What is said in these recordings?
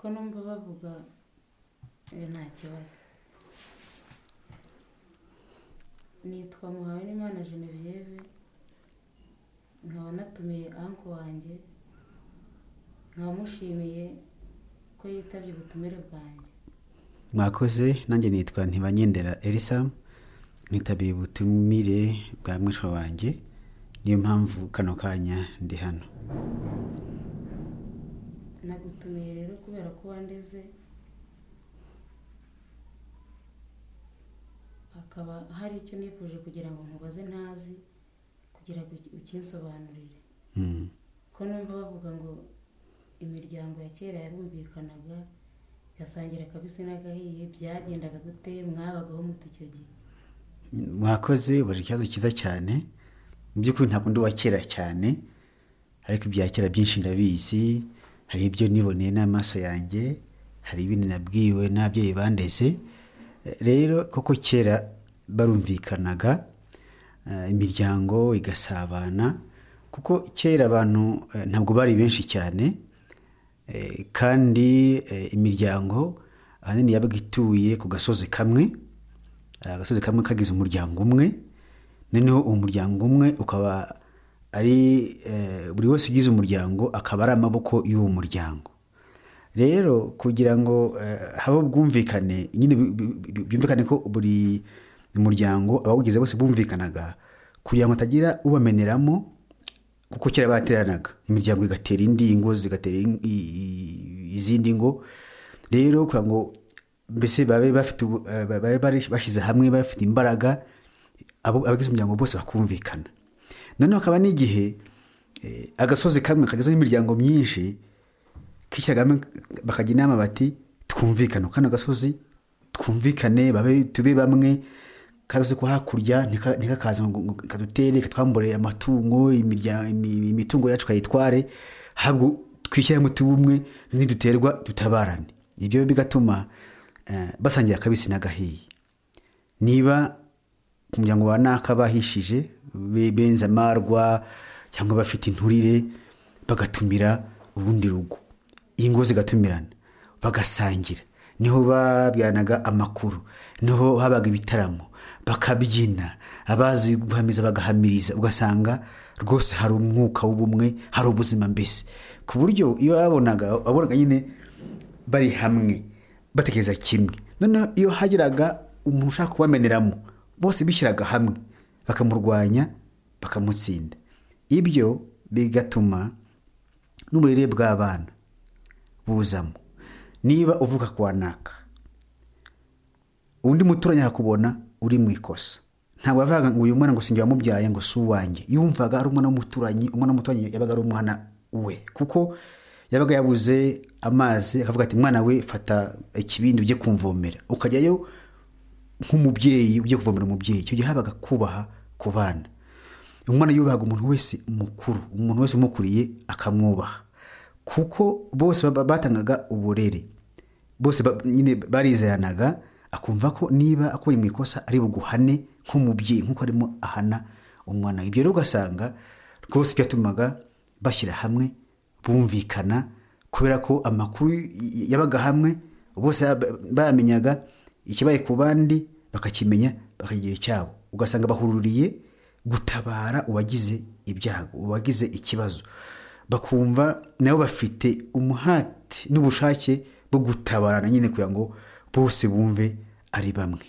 numva bavuga iyo nta kibazo nitwa muhawenimana genevieve nkaba natumiye anko wanjye nkaba mushimiye ko yitabye ubutumire bwanjye mwakoze nanjye nitwa ntibanyendera elisa nitabiye ubutumire bwa mwishwa wanjye niyo mpamvu kano kanya ndi hano nagutumiye rero kubera ko wandeze hakaba hari icyo nifuje kugira ngo nkubaze ntazi kugira ngo uki- ukinsobanurire Mm. ko numva bavuga ngo imiryango ya kera yarumvikanaga yasangira akabisi n'agahiye byagendaga gute mwabagaho mute icyo gihe mwakoze ubaje ikibazo cyiza cyane mu by'ukuri ntabwo ndi uwa kera cyane ariko ibya kera byinshi ndabizi hari ibyo niboneye n'amaso yanjye hari ibindi nabwiwe n'ababyeyi bandeze Eh, rero koko kera barumvikanaga eh, imiryango igasabana kuko kera abantu eh, ntabwo bari benshi cyane Eh, kandi eh, imiryango ahanini yabaga ituye ku gasozi kamwe agasozi kamwe kagize umuryango umwe noneho uwo muryango umwe ukaba ari eh, buri wese ugize umuryango akaba ari amaboko y'uwo muryango rero kugira ngo eh, habe ubwumvikane nyine bi- bi- bi- byumvikane ko buri muryango abawugize bose bumvikanaga kugira ngo hatagira ubameneramo kuko kera bateranaga imiryango igatera indi ingo zigatera in- i- i- izindi ngo rero kugira ngo mbese babe bafite ubu- eh, babe bari- bashyize hamwe bafite imbaraga abo- abagize umuryango bose bakumvikana noneho hakaba n'igihe eh, agasozi kamwe kagizwe n'imiryango myinshi kishyiragamo bakajya inama bati twumvikane kano gasozi twumvikane babe tube bamwe kasozi ko hakurya ntika- ntikakaza ngo ngo kadutere katwambure amatungo imirya- imi- imitungo yacu kayitware ahubwo twishyiramo tube umwe niduterwa dutabarane ibyo bigatuma eh, basangira akabisi n'agahiye niba ku muryango wa naka bahishije be- benze amarwa cyangwa bafite inturire bagatumira urundi rugo ingo zigatumirana bagasangira niho babyanaga amakuru niho habaga ibitaramo bakabyina abazi guhamiriza bagahamiriza ugasanga rwose hari umwuka w'ubumwe hari ubuzima mbese ku buryo iyo wabonaga wabonaga nyine bari hamwe batekereza kimwe noneho iyo hagiraga umuntu ushaka kubameneramo bose bishyiraga hamwe bakamurwanya bakamutsinda ibyo bigatuma n'uburere bw'abana buzamo niba uvuka kwa naka undi muturanyi akakubona uri mu ikosa ntabwo yavugaga ngo uyu mwana ngo sinjye wamubyaye ngo si uwanjye yumvaga ari umwana w'umuturanyi umwana w'umuturanyi yabaga ari umwana we kuko yabaga yabuze amazi akavuga ati mwana we fata ikibindi ujye kumvomera ukajyayo nk'umubyeyi ujye kuvomera umubyeyi icyo gihe habaga kubaha ku bana umwana yubahaga umuntu wese mukuru umuntu wese umukuriye akamwubaha kuko bose ba- batangaga uburere bose ba- nyine barizeranaga akumva ko niba akoye mu ikosa ari buguhane nk'umubyeyi nk'uko arimo ahana umwana ibyo rero ugasanga rwose byatumaga bashyira hamwe bumvikana kubera ko amakuru y- yabaga hamwe bose ba- bayamenyaga ikibaye ku bandi bakakimenya bakagira icyabo ugasanga bahururiye gutabara uwagize ibyago uwagize ikibazo bakumva nabo bafite umuhati n'ubushake bwo gutabarana nyine kugira ngo bose bumve ari bamwe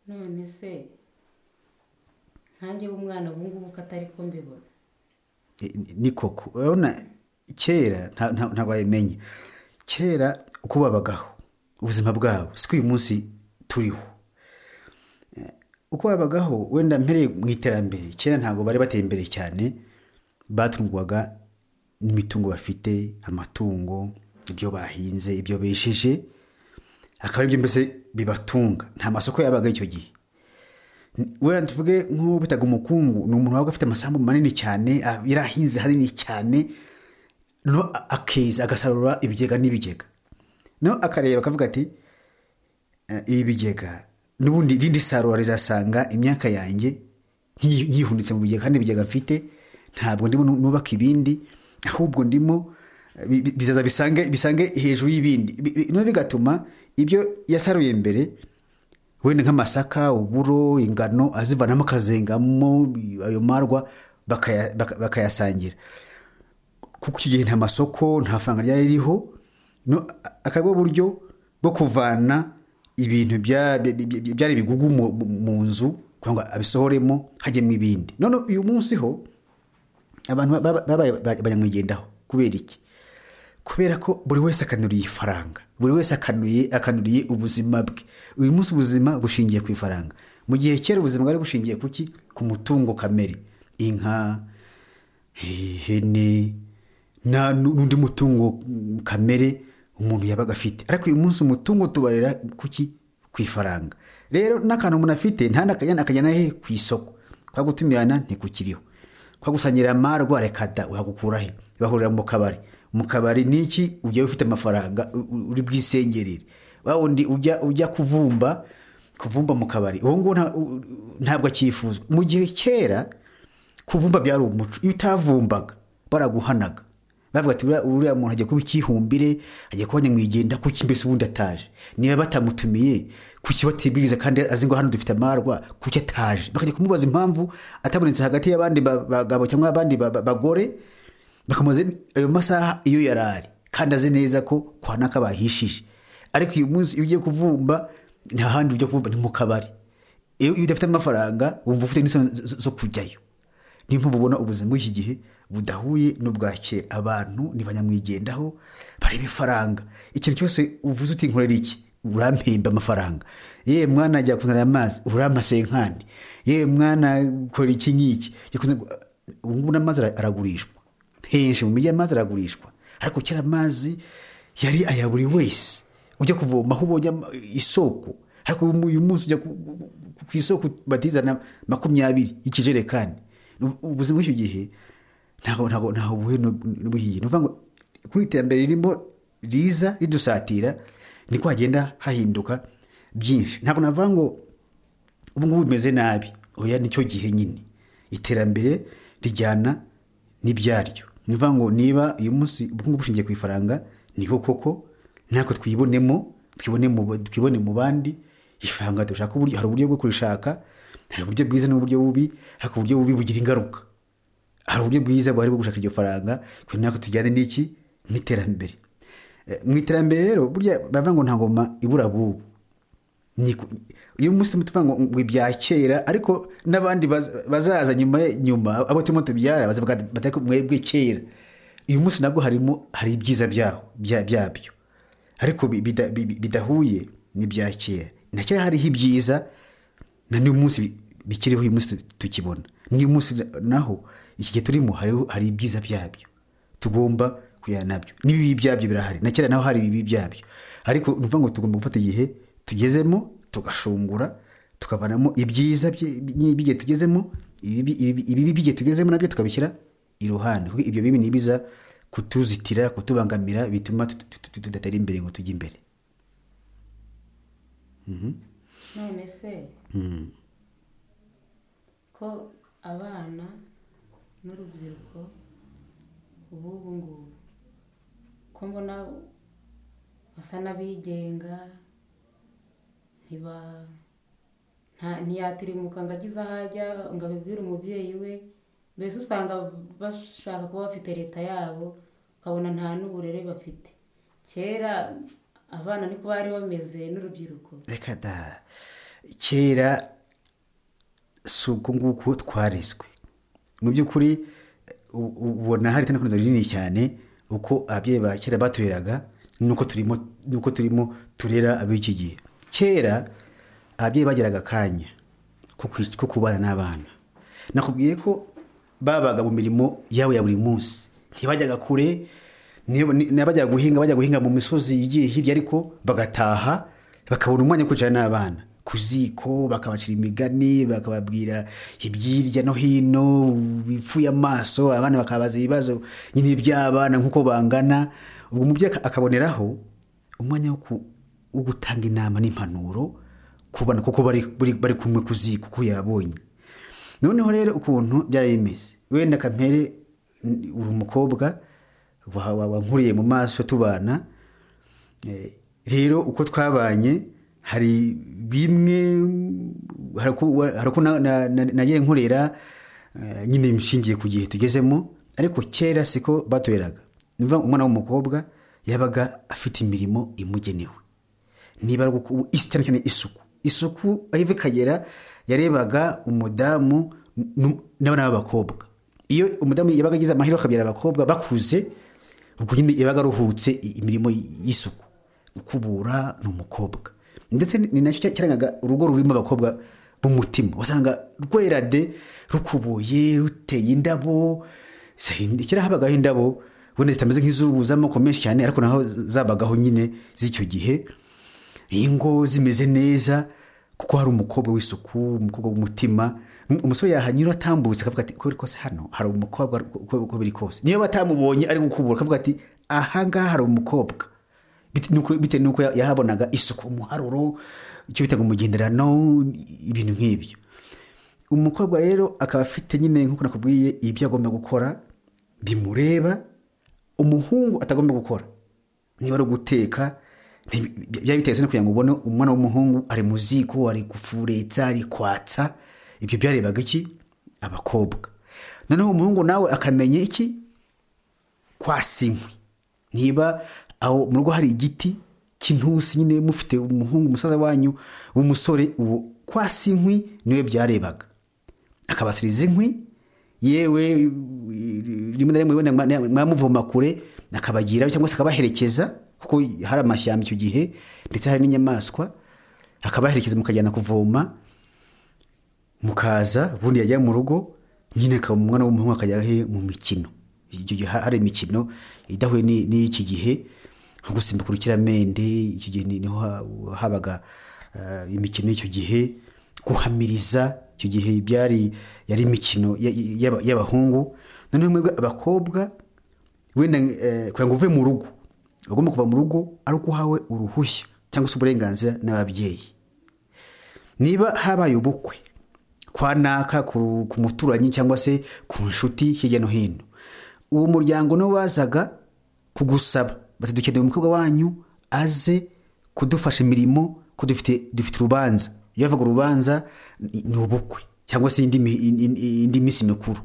none se nkanjye w'umwana ubu ngubu ko atari ko mbibona E, ni koko urabona kera nta- nta- ntabwo wabimenye kera uko babagaho ubuzima bwabo siko uyu munsi turiho Eh, uko babagaho wenda mpereye mu iterambere kera ntabwo bari bateye imbere cyane batungwaga n'imitungo bafite amatungo ibyo bahinze ibyo besheje akaba aribyo mbese bibatunga nta masoko yabaga icyo gihe wenda tuvuge nk'uwo bitaga umukungu ni umuntu wabaga afite amasambu manini cyane ah, yarahinze hanini cyane no akeza agasarura ibigega n'ibigega no akareba akavuga ati "Eh, ibi bigega n'ubundi irindi sarura rizasanga imyaka yanjye nyi- nyihunitse mu bigega kandi ibigega mfite ntabwo ndimo nu- nubaka ibindi ahubwo ndimo bi- bi- bizaza bisange bisange hejuru y'ibindi Bi- bi- none bigatuma ibyo yasaruye mbere wenda nk'amasaka uburo ingano azivanamo akazengamo ayo marwa bakaya- baka- bakayasangira kuko icyo gihe nta masoko nta faranga ryari ririho no akaba uburyo bwo kuvana ibintu bya- bya- bya- byari bigugu mu- mu mu nzu kugira ngo abisohoremo hajyemo ibindi none uyu munsi ho abantu ba- ba- babaye ba- banyamwigendaho kubera iki kubera ko buri wese akanuriye ifaranga buri wese akanuye akanuriye ubuzima bwe uyu munsi ubuzima bushingiye ku ifaranga mu gihe kera ubuzima bwari bushingiye ku ki ku mutungo kamere inka ihene na- n'undi mutungo mm, kamere umuntu yabaga afite ariko uyu munsi umutungo tubarira kuki ku ifaranga rero n'akantu umuntu afite ntanakajyana akajyana he ku isoko kwa gutumirana ntikukiriho kwa gusangira amarwa reka da uhagukura he bahurira mu kabari mu kabari niki ujya ufite amafaranga u- u- uri bwisengerere wa wundi ujya ujya kuvumba kuvumba mu kabari uwo nguwo nta- u- u- ntabwo akifuzwa mu gihe kera kuvumba byari umuco iyo utavumbaga baraguhanaga bavuga ati "Uriya- uriya muntu ajya kuba ikihumbire ajya kuba nyamwigenda kuki mbese ubundi ataje niba batamutumiye kuki batibwiriza kandi azi ngo hano dufite amarwa kuki ataje bakajya kumubaza impamvu atabonetse hagati y'abandi ba- bagabo cyangwa abandi ba- ba- bagore bakamubaza ayo masaha iyo yari ari kandi azi neza ko kwa naka bahishije ariko uyu munsi iyo ugiye kuvumba nta handi ujya kuvumba ni mu kabari iyo iyo udafite amafaranga wumva ufite n'isoni zo- zo- zo kujyayo niyo mpamvu ubona ubuzima bw'iki gihe budahuye n'ubwa kera abantu ntibanyamwigendaho bareba ifaranga ikintu cyose uvuze uti nkorera iki urampemba amafaranga yewe mwana ajya kunara amazi urampasenkani yewe mwana kora iki ngiki Jya kunzanira- ubu ngubu n'amazi ara- aragurishwa henshi mu mijyi amazi aragurishwa ariko kera amazi yari aya buri wese ujya kuvoma aho ubonye ama- isoko ariko uyu mu- uyu munsi ujya ku- ku- ku- ku isoko batizana makumyabiri ikijerekani Ubu- ubuzima bw'icyo gihe ntaho ntaho ntaho buhe n'ubuhiye ni ukuvuga ngo kuri iterambere ririmo riza ridusatira niko hagenda hahinduka byinshi ntabwo navuga ngo ubu ngubu bimeze nabi oya nicyo gihe nyine iterambere rijyana n'ibyaryo ni ukuvuga ngo niba uyu munsi ubukungu bushingiye ku ifaranga niko koko ntako twibonemo twibone mu twibone mu bandi ifaranga dushaka uburyo hari uburyo bwo kurishaka hari uburyo bwiza n'uburyo bubi ariko uburyo bubi bugira ingaruka hari uburyo bwiza buhari bwo gushaka iryo faranga kugira natwe tujyane n'iki n'iterambere Eh, mu iterambere rero burya bavuga ngo nta ngoma ibura bubu ni ku- uyu munsi tuvuga ngo ngo ibya kera ariko n'abandi baz- bazaza nyuma nyuma abo turimo tubyara bazavuga ati, batari ko mwebwe kera uyu munsi nabwo harimo hari ibyiza byaho bya- byabyo ariko bi- bida- bi- bi- bidahuye n'ibya kera na kera hariho ibyiza na n'uyu munsi bi- bikiriho uyu munsi tu- tukibona n'uyu munsi na- naho iki gihe turimo hariho- hari ibyiza byabyo tugomba kujyana nabyo n'ibibi byabyo birahari na kera naho hari ibibi byabyo ariko ni ukuvuga ngo tugomba gufata igihe tugezemo tugashungura tukavanamo ibyiza bye- n'ibigihe tugezemo ibibi- ibibi ibibi by'igihe tugezemo nabyo tukabishyira iruhande kuko ibyo bibi ni biza kutuzitira kutubangamira bituma tut- tut- tut- tudatera imbere ngo tujye imbere none se ko abana n'urubyiruko b'ubu ngubu ko mbona basa n'abigenga ntiba nta- ntiyatirimuka ngo agize aho ajya ngo abibwire umubyeyi we mbese usanga bashaka kuba bafite leta yabo ukabona nta n'uburere bafite kera abana niko bari bameze n'urubyiruko reka da kera si ubwo nguko twarezwe mu by'ukuri u- u- ubona hari itandukaniro rinini cyane uko ababyeyi ba kera batureraga nuko turimo nuko turimo turera ab'iki gihe kera ababyeyi bagiraga akanya ko kwi- ko kubana n'abana nakubwiye ko babaga mu mirimo yabo ya buri munsi ntibajyaga kure niyo- ni- n'abajyaga guhinga bajya guhinga mu misozi igiye hirya ariko bagataha bakabona umwanya wo kwicara n'abana ku ziko bakabacira imigani bakababwira ibyirya no hino bipfuye amaso abana bakabaza ibibazo nyine by'abana nk'uko bangana ubwo umubyeyi aka- akaboneraho umwanya wo ku- wo gutanga inama n'impanuro ku bana kuko bari, bari, bari kumwe ku ziko ko yabonye noneho rero ukuntu byari bimeze wenda kampere n- uri umukobwa wa- wa- wankuriye mu maso tubana Eh, rero uko twabanye hari bimwe hari uko wa- hari uko na- na- na- nagiye nkorera eh, nyine nshingiye ku gihe tugezemo ariko kera siko batoreraga Ni ukuvuga ngo umwana w'umukobwa yabaga afite imirimo imugenewe niba ari uku- ubu- is- cyane cyane isuku isuku aho iva ikagera yarebaga umudamu nu- n'abana b'abakobwa iyo umudamu yabaga agize amahirwe akabyara abakobwa bakuze ubwo nyine yabaga aruhutse i- imirimo y'isuku ukubura ni umukobwa ndetse ni nacyo cya- cyarangaga urugo rurimo abakobwa b'umutima usanga rwerade rukubuye ruteye indabo kera habagaho indabo wenda zitameze nk'iz'ubu z'amoko menshi cyane ariko naho zabagaho nyine z'icyo gihe ingo zimeze neza kuko hari umukobwa w'isuku umukobwa w'umutima Um- umusore yahanyura atambutse akavuga ati kubera kose hano hari umukobwa uko uko biri kose niyo batamubonye ari gukubura akavuga ati ahangaha hari umukobwa Bite- nuko- bitewe n'uko ya- yahabonaga isuku umuharuro icyo bita ngo umugenderano ibintu nk'ibyo umukobwa rero akaba afite nyine nk'uko nakubwiye ibyo agomba gukora bimureba umuhungu atagomba gukora niba ari uguteka nti- byaba bitetse no kugira ngo ubone umwana w'umuhungu ari mu ziko ari gufuretsa ari kwatsa ibyo byarebaga iki abakobwa noneho umuhungu nawe akamenya iki kwasa inkwi niba aho mu rugo hari igiti cy'intusi nyine mufite umuhungu umusaza wanyu w'umusore uwo kwasa inkwi niwe byarebaga akabasiriza inkwi yewe rimwe na rimwe wenda mwa- mwamuvoma kure akabagira cyangwa se akabaherekeza kuko hari amashyamba icyo gihe ndetse hari n'inyamaswa akabaherekeza mukajyana kuvoma mukaza ubundi yajya mu rugo nyine akaba umwana w'umuhungu akajya he mu mikino icyo gihe hari imikino idahuye ni- n'iki gihe nko gusimbuka urukiramende icyo gihe ni- niho ha- habaga eh, imikino y'icyo gihe guhamiriza icyo gihe byari yari imikino ya- ya- y'abahungu noneho mwebwe abakobwa wenda eh, kugira ngo uve mu rugo ugomba kuva mu rugo ari uko uhawe uruhushya cyangwa se uburenganzira n'ababyeyi niba habaye ubukwe kwa naka ku, ku muturanyi cyangwa se ku nshuti hirya no hino uwo muryango niwo wazaga kugusaba bati dukeneye umukobwa wanyu aze kudufasha imirimo ko dufite dufite urubanza iyo bavuga urubanza ni ni ubukwe cyangwa se indi, mi- in- in- indi minsi mikuru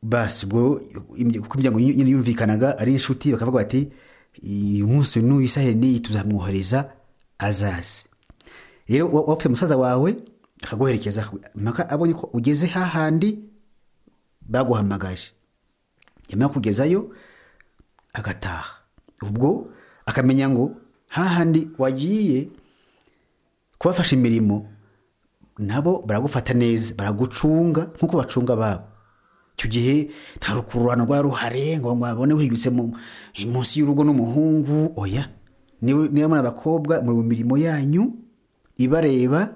basi ubwo imye- kuko imiryango nyine nyine yumvikanaga ari inshuti bakavuga bati uyu munsi n'uyu isahe n'iyi tuzamwohereza azaze rero uba ufite umusaza wawe akaguherekeza mpaka abonye ko ugeze hahandi baguhamagaje yamara kugezayo agataha ubwo akamenya ngo hahandi wagiye kubafasha imirimo nabo baragufata neza baragucunga nk'uko bacunga ababo icyo gihe nta rukururano rwa ruhare ngo babone wihigitse mu- munsi y'urugo n'umuhungu oya niba niba muri abakobwa muri mu mirimo yanyu ibareba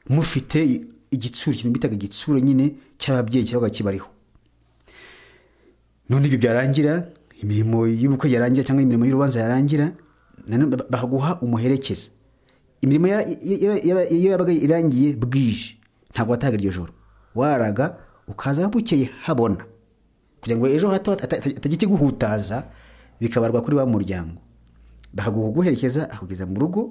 mufite igitsure ikintu bitaga igitsure nyine cy'ababyeyi cyabaga kibariho none ibyo byarangira imirimo y'ubukwe yarangira cyangwa imirimo y'urubanza yarangira nanone ba- bakaguha umuherekeza imirimo ya- ya- ya- iyo yabaga irangiye bwije ntabwo watahaga iryo joro waraga ukaza bukeye habona kugira ngo ejo hato hata- hata- hatagira ikiguhutaza bikabarwa kuri wa muryango bakaguha uguherekeza akugeza mu rugo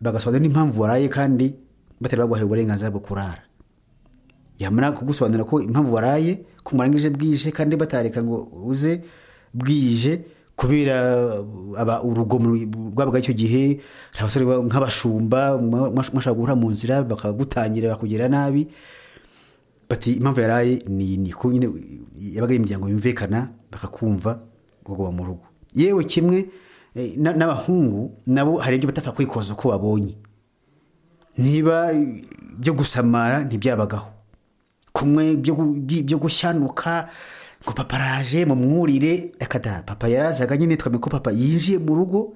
bagasobanura n'impamvu waraye kandi batari baguhaye uburenganzira bwo kurara yamara kugusobanurira ko impamvu waraye ko murangije bwije kandi batareka ngo uze bwije kubera aba urugomo rwabaga icyo gihe hari abasore ba- nk'abashumba mwa- mwash- mwashaka guhura mu nzira bakagutangira bakugira nabi bati impamvu yaraye ni iyi ni ko nyine yabaga ari imiryango yumvikana bakakumva bakaguma mu rugo yewe kimwe eh, na- n'abahungu nabo hari ibyo batapfa kwikoza uko babonye niba byo gusamara ntibyabagaho kumwe byo gu- byi- byo gushyanuka ngo papa araje mumwurire akada papa yarazaga nyine twamenya ko papa yinjiye mu rugo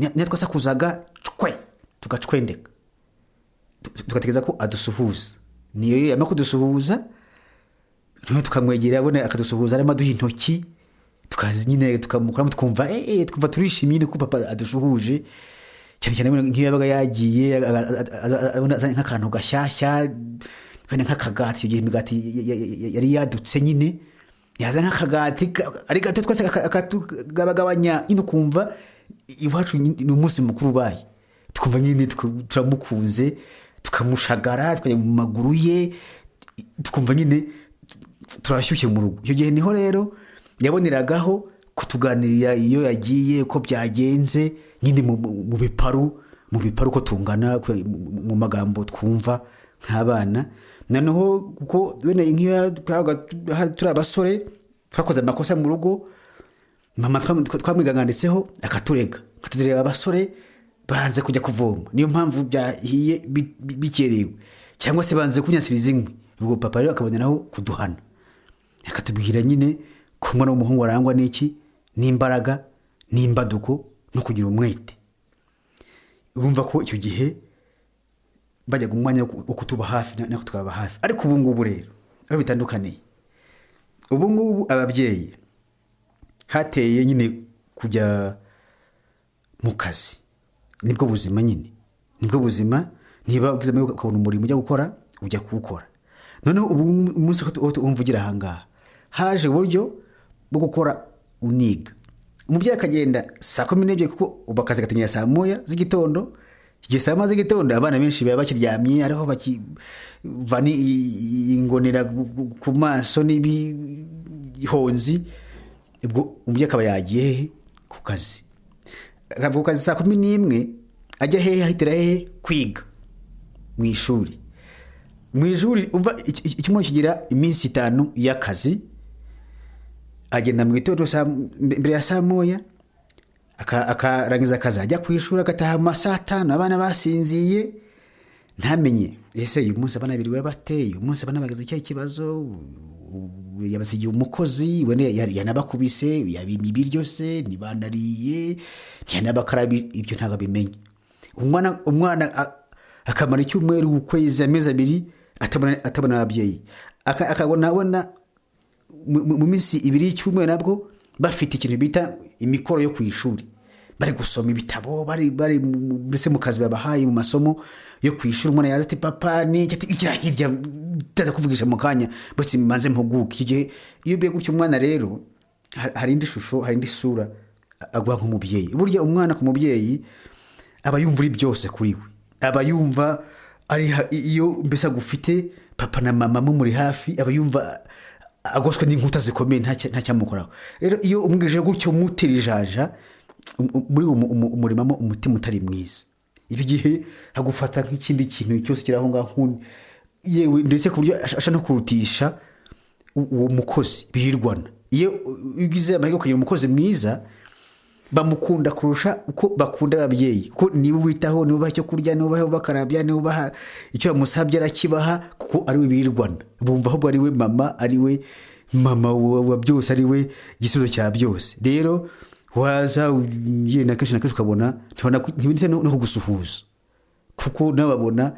ni- niyo twasakuzaga cwe tugacwendeka Tu- tugategereza ko adusuhuza niyo iyo yamara kudusuhuza niyo tukamwegera abona akadusuhuza arimo aduha intoki tukazi nyine tukamukoramo twumva eh, eh, twumva turishimye nyine ko papa adusuhuje cyane cyane wenda nk'iyo yabaga yagiye abona azanye nk'akantu gashyashya wenda nk'akagati icyo gihe imigati ya- ya- ya- yari yadutse nyine yazana akagati ka- ari gato twese kaka- katugabagabanya nyine ukumva iwacu ni ni umunsi mukuru ubaye tukumva nyine tuku- turamukunze tukamushagara tukajya mu maguru ye tukumva nyine tu- turashyushye mu rugo icyo gihe niho rero yaboneragaho kutuganirira iyo yagiye uko byagenze nyine mu- mu mu biparu mu biparu uko tungana ku- mu- mu magambo twumva nk'abana noneho kuko bene nk'iyo twabaga tu- turi abasore twakoze amakosa mu rugo mama twam- twa- twamwiganganditseho akaturega akatureba abasore banze kujya kuvoma niyo mpamvu byahiye bi- bi- bikerewe cyangwa se banze kunyasiriza inkwi ubwo papa rero akaboneraho kuduhana akatubwira nyine ko umwana w'umuhungu arangwa n'iki n'imbaraga n'imbaduko no kugira umwete urumva ko icyo gihe bajyaga umwanya wo ku- wo kutuba hafi na- natwe tukababa hafi ariko ubu ngubu rero aho bitandukaniye ubu ngubu ababyeyi hateye nyine kujya mu kazi nibwo buzima nyine nibwo buzima niba ugize amahirwe ukabona umurimo ujya gukora ujya kuwukora noneho ubu ngubu umunsi aho mvugira aha ngaha haje uburyo bwo gukora uniga umubyeyi akagenda saa kumi n'ebyiri kuko ubu akazi gatangira saa moya z'igitondo igihe saa moya z'igitondo abana benshi baba bakiryamye ariho bakivana i- i- ingonera gu- gu- ku maso n'ibihonzi ubwo umubyeyi akaba yagiye he? ku kazi akava ku kazi saa kumi n'imwe ajya hehe ahitira hehe kwiga mu ishuri mu ishuri umva iki- iki- icyumweru kigira iminsi itanu y'akazi agenda mu gitondo saa- mbere ya saa moya aka- akarangiza akazi ajya ku ishuri agataha mu ma saa tanu abana basinziye ntamenye ese uyu munsi abana biriwe bate uyu munsi abana bageze icyahe kibazo u- yabasigiye umukozi wenda ya- yanabakubise yabimye ibiryo se ntibanariye ntiyanabakaraba ibyo ntabwo abimenye umwana umwana a- akamara icyumweru ukwezi amezi abiri atabona atabona ababyeyi Aka- akabona abona mu- mu mu minsi ibiri y'icyumweru nabwo bafite ikintu bita imikoro yo ku ishuri bari gusoma ibitabo bari bari mu- mu- mbese mu kazi babahaye mu masomo yo ku ishuri umuntu yaza ati papa ni iki?" Ati, ikira hirya ndaza kuvugisha mu kanya mbese mbanze mpuguke icyo gihe iyo ubiye gutyo umwana rero ha- hari indi shusho hari indi sura a- agwa nk'umubyeyi burya umwana ku mubyeyi aba yumva uri byose kuri we aba yumva ari ha- iyo mbese agufite papa na mama muri hafi aba yumva agoswe n'inkuta zikomeye nta cya- nta cyamukoraho rero iyo umwirije gutyo mutera ijanja um- um- muri uwo mu- mu- umurimamo umutima utari mwiza icyo gihe agufata nk'ikindi kintu cyose kiri aho ngaho nk'undi. yewe ndetse ku buryo ash- ashaka no kurutisha u- uwo mukozi birirwana iyo u- ugize amahirwe ukagira umukozi mwiza bamukunda kurusha uko bakunda ababyeyi kuko niba ubitaho niba ubaha icyo kurya niba ubaha bakarabya niba ubaha icyo bamusabye arakibaha kuko ari we birirwana bumva ahubwo ari we mama ari we mama wa wa byose ari we igisubizo cya byose rero waza u- yenda kenshi na kenshi ukabona ntibana- ntibita no no kugusuhuza kuko nababona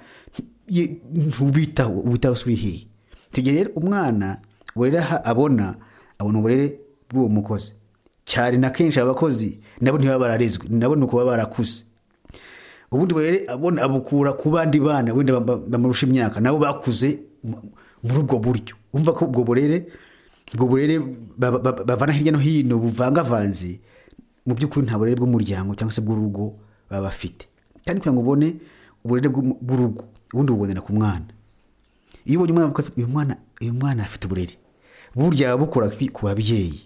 ntubitaho ubitaho si uri hehe tugihe rero umwana uburere aha abona abona uburere bw'uwo mukozi cyane na kenshi abakozi nabo ntibaba bararezwe nabo ni ukuba barakuze ubundi burere abona abukura ku bandi bana wenda bam- bamurusha imyaka nabo bakuze mu- muri ubwo buryo umva ko ubwo burere ubwo burere ba- ba- bavana hirya no hino buvangavanze mu by'ukuri nta burere bw'umuryango cyangwa se bw'urugo baba bafite kandi kugira ngo ubone uburere bw'umu- bw'urugo ubundi bubonera ku mwana iyo ubonye umwana avuga ati, uyu mwana uyu mwana afite uburere burya bukora ku babyeyi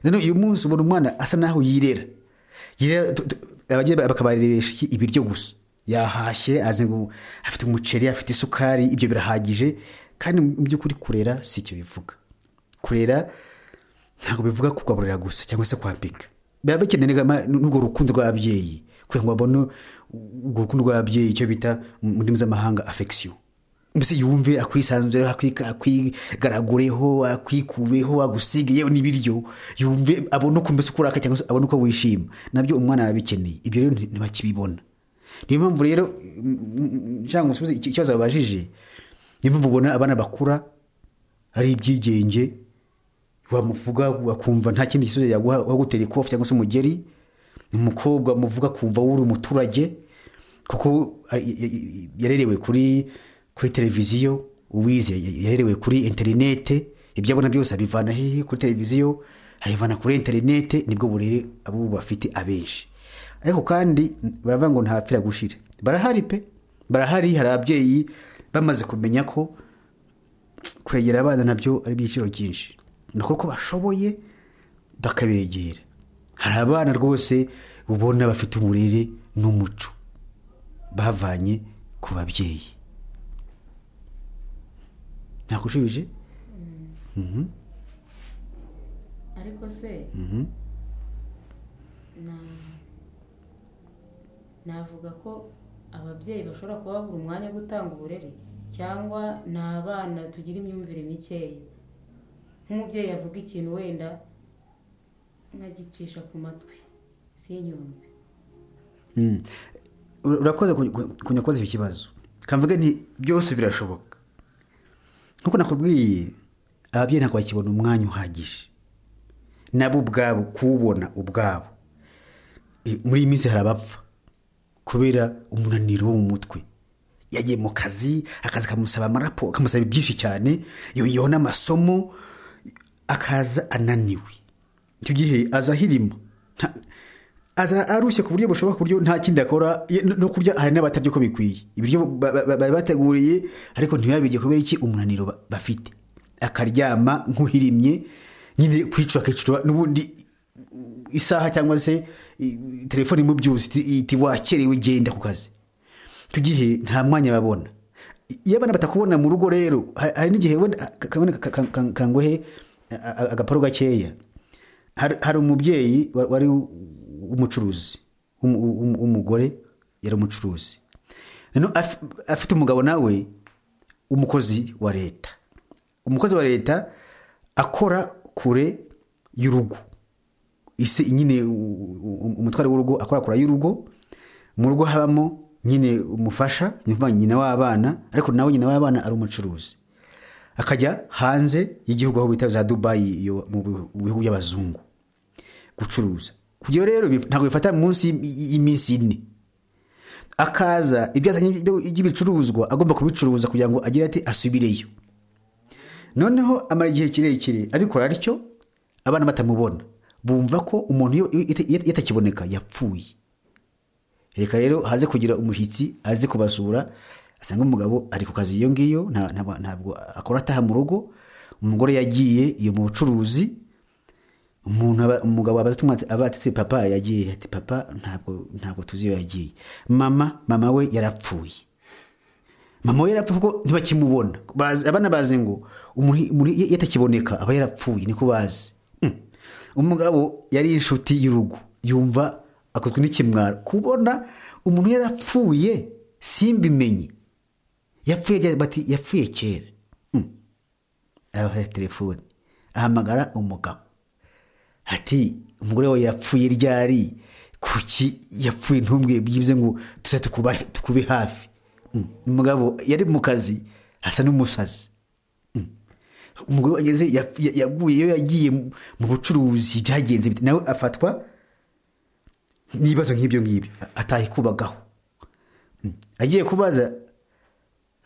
noneho uyu munsi ubona umwana asa naho yirera Yirera, tu- tu- ababyeyi bakabarebesha iki? ibiryo gusa yahashye azi ngo afite umuceri afite isukari ibyo birahagije kandi mu by'ukuri kurera si icyo bivuga kurera ntabwo bivuga kugaburira gusa cyangwa se kwambika biba bikenerwa ma- n'urwo rukundo rw'ababyeyi kugira ngo babone urwo rukundo rw'ababyeyi icyo bita mu ndimi z'amahanga affection mbese yumve akwisanzureho akwika- akwigaragureho akwikubeho agusige yewe n'ibiryo yumve abone uko mbese ukuraka cyangwa se abone uko wishima nabyo umwana aba abikeneye ibyo rero nti- ntibakibibona niyo mpamvu rero nshaka ngo nsubize iki- ikibazo babajije niyo mpamvu ubona abana bakura ari ibyigenge wamuvuga wakumva nta kindi gisubizo yaguha wagutera ikofi cyangwa se umugeri umukobwa muvuga kumva wuri umuturage kuko a- y- y- yarerewe kuri kuri televiziyo uwize y- yarerewe kuri interinete ibyo abona byose abivana hehe kuri televiziyo abivana kuri interinete nibwo burere abo bafite abenshi ariko kandi baravuga ngo ntahapfira gushira barahari pe barahari hari ababyeyi bamaze kumenya ko kwegera abana nabyo ari ibyiciro byinshi ni uko bashoboye bakabegera hari abana rwose ubona bafite uburere n'umuco bavanye ku babyeyi ntakushubije ariko se na- navuga ko ababyeyi bashobora kuba babura umwanya wo gutanga uburere cyangwa ni abana tugira imyumvire mikeya nk'umubyeyi avuga ikintu wenda nkagicisha ku matwi sinyumve Mm. Ura- urakoze kuny- kuny- kunya kubaza icyo kibazo kamvuge nti byose birashoboka nk'uko nakubwiye ababyeyi ntabwo bakibona umwanya uhagije nabo ubwabo kuwubona ubwabo E, muri iyi minsi hari abapfa kubera umunaniro wo mu mutwe yagiye mu kazi akazi kamusaba amaraporo kamusaba byinshi cyane yongeyeho n'amasomo akaza ananiwe icyo gihe aza ahirima Nta- aza arushye ku buryo bushoboka ku buryo nta kindi akora ye- no- no kurya hari n'abatarya uko bikwiye ibiryo ba- ba- bari bateguriye ariko ntibabirye kubera iki umunaniro ba- bafite akaryama nk'uhirimye nyine kwicwa akicwa n'ubundi uh, isaha cyangwa se i- telefone mu byuzi iti- iti wakerewe genda ku kazi icyo gihe nta mwanya babona iyo abana batakubona mu rugo rero ha- hari n'igihe wenda ka- ka- ka- ka- ka- kanguhe a- a- agaparo gakeya hari hari umubyeyi wa- wari u- umucuruzi w'umu- w'umu- w'umugore yari umucuruzi Noneho af- afite umugabo nawe umukozi wa leta umukozi wa leta akora kure y'urugo ise nyine u- u- umutware w'urugo akorakora y'urugo mu rugo habamo nyine umufasha ni ukuvuga nyina w'abana ariko nawe nyina w'abana ari umucuruzi akajya hanze y'igihugu aho bita za dubayi iyo mu bihu- mu bihugu by'abazungu gucuruza kujya rero bif- ntabwo bifata munsi y- y'iminsi ine akaza ibyo azanye by- by'ibicuruzwa agomba kubicuruza kugira ngo agire ati asubireyo noneho amara igihe kirekire abikora atyo abana batamubona bumva ko umuntu iyo- iyo iyo- iyo atakiboneka yapfuye reka rero haze kugira umushyitsi aze kubasura asanga umugabo ari ku kazi iyo ngiyo nta- nta- ntabwo akora ataha mu rugo umugore yagiye iyo mu bucuruzi umuntu aba- umugabo abaza tumwe ati- aba ati "Se papa yagiye ati papa ntabwo ntabwo tuzi iyo yagiye mama mama we yarapfuye mama we yarapfa kuko ntibakimubona Bazi- abana bazi ngo umuntu umuntu iyo atakiboneka aba yarapfuye niko bazi Mm. umugabo yari inshuti y'urugo yumva akozwe n'ikimwaro kubona umuntu yarapfuye simbimenye yapfuye ryari? bati yapfuye kera Mm. abaha telefone ahamagara umugabo ati umugore wawe yapfuye ryari kuki yapfuye ntumbwe byibuze ngo tuze tukuba- tukube hafi Mm. umugabo yari mu kazi asa n'umusazi Mm. umugore wageze ya- ya- yaguye iyo yagiye mu- mu bucuruzi byagenze bite. nawe afatwa n'ibibazo nk'ibyo ngibyo A- ataye kubagaho Mm. agiye kubaza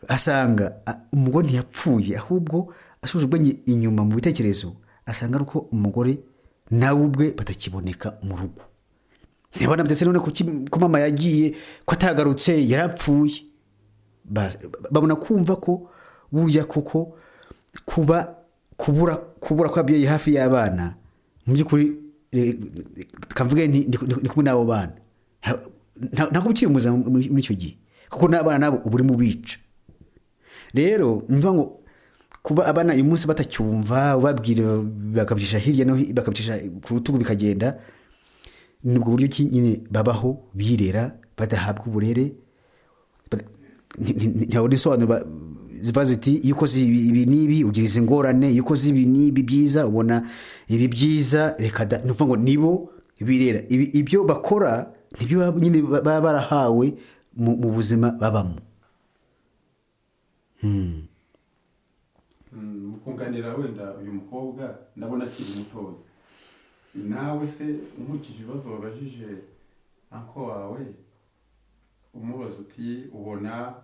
asanga a- umugore ntiyapfuye ahubwo asubije ubwenge inyuma mu bitekerezo asanga ari uko umugore nawe ubwe batakiboneka mu rugo ntibona ndetse none kuki ko mama yagiye ko atagarutse yarapfuye Ba- ba- babona kumva ko burya koko kuba kubura kubura kw'ababyeyi hafi y'abana mu by'ukuri eh, kavuge nti ndi ndi- ndi kumwe n'abo bana Ha- nta- ntabwo ukiri muzima muri muri icyo gihe kuko n'abana nabo uba urimo ubica rero mva ngo kuba abana uyu munsi batacyumva ubabwira bakabicisha hirya no hino bakabicisha ku rutugu bikagenda ni ubwo buryo ki nyine babaho birera badahabwa uburere bada- nti- nti- ntihabona insobanuro ba- ziva ziti iyo ukoze ibi ibi n'ibi ugira izi ngorane iyo ukoze ibi n'ibi byiza ubona ibi byiza reka da ni ukuvuga ngo nibo birera Ibi- ibyo bakora nibyo baba- nyine baba barahawe mu mu buzima babamo mukunganira wenda uyu mukobwa ndabona akiri mutoya nawe se umukije ibibazo wabajije anko wawe umubaza uti ubona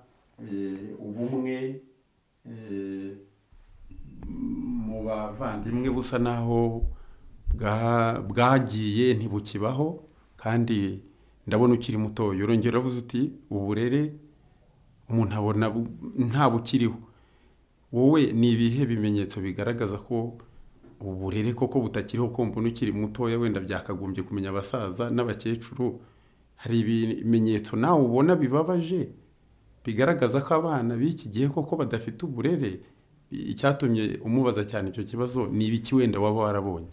eh, ubumwe eh, mu bavandimwe busa naho bwa- bwagiye ntibukibaho kandi ndabona ukiri muto yorongera avuze uti uburere umuntu abona bu- nta bukiriho wowe ni ibihe bimenyetso bigaragaza ko uburere koko butakiriho kumva n'ukiri mutoya wenda byakagombye kumenya abasaza n'abakecuru hari ibimenyetso nawe ubona bibabaje bigaragaza ko abana b'iki gihe koko badafite uburere icyatumye umubaza cyane icyo kibazo ni ibiki wenda waba warabonye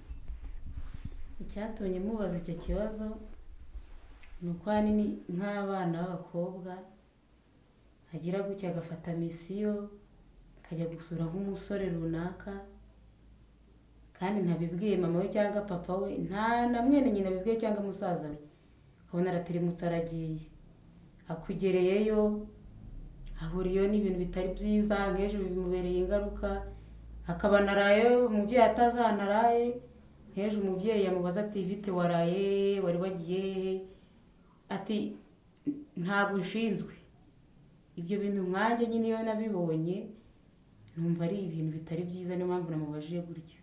icyatumye mubaza icyo kibazo ni uko ahanini nk'abana b'abakobwa agira gutya agafata misiyo akajya gusura nk'umusore runaka kandi ntabibwiye mama we cyangwa papa we nta na mwene nyina abibwiye cyangwa musaza we akabona aratirimutse aragiye akugereyeyo ahuriyeyo n'ibintu bitari byiza nk'ejo bimubereye ingaruka akaba anaraye umubyeyi atazi ahantu araye nk'ejo umubyeyi yamubaza ati bite waraye hehe wari wagiye hehe ati ntabwo nshinzwe ibyo bintu nkanjye nyine iyo nabibonye numva ari ibintu bitari byiza niyo mpamvu namubajije gutyo